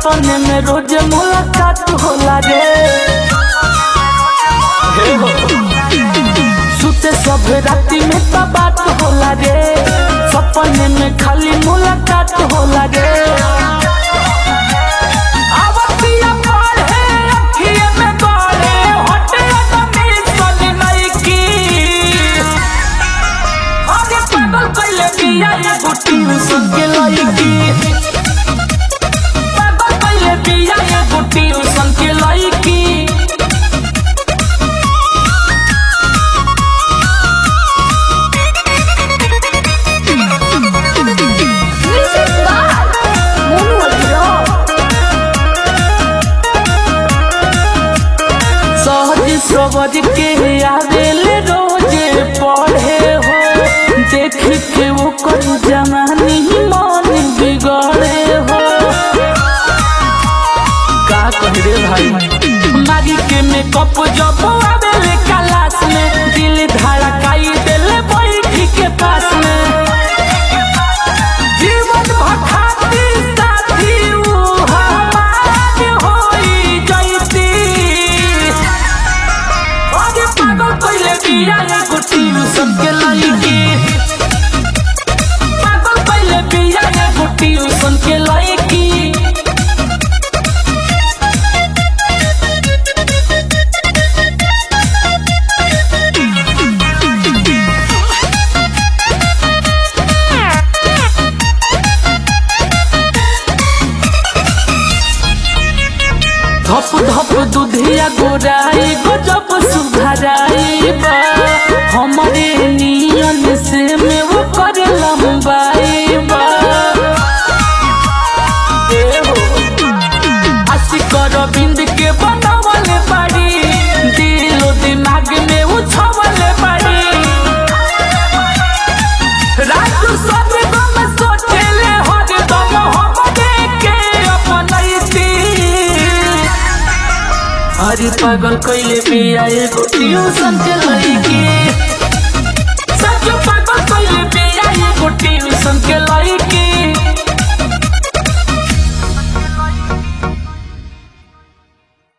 सपने में रोज मुलाकात होला रे हे हो। सुते सब राती में तो बात होला रे सपने में खाली मुलाकात होला रे आवतिया पढ़े, अखिए में गड़े, होठे अदमी सन नइकी। अरे पागल कइले बिया एगो ट्यूशन के लइकी पागल कइले बिया एगो ट्यूशन के लइकी Music by Mono Rock. सहज सबर के आवेले रोजे पढ़े हो देख के वो कर जवानी मन बिगड़े हो का कह रे भाई मारी के मेकअप जब आवेले क्लास में दिल धड़काई देले बैठी के पास में जीवन भखाती साथी ऊ हमार होई जैती अरे पागल कइले बिया एगो ट्यूशन के लइकी पागल कइले बिया एगो ट्यूशन के लइकी धप धप दुधिया गोराई गजब सुधराई बा हमरे नियन से में वो कर लंबाई बा ए हो आशिक रविंद के बनावले बाड़ी दिलो दिमाग में उछवले बाड़ी राजू सब गम सोचेले हर दम हमरे के अपनैती अरे पागल कइले बिया एगो ट्यूशन के लइकी सच पागल कइले बिया एगो ट्यूशन के लइकी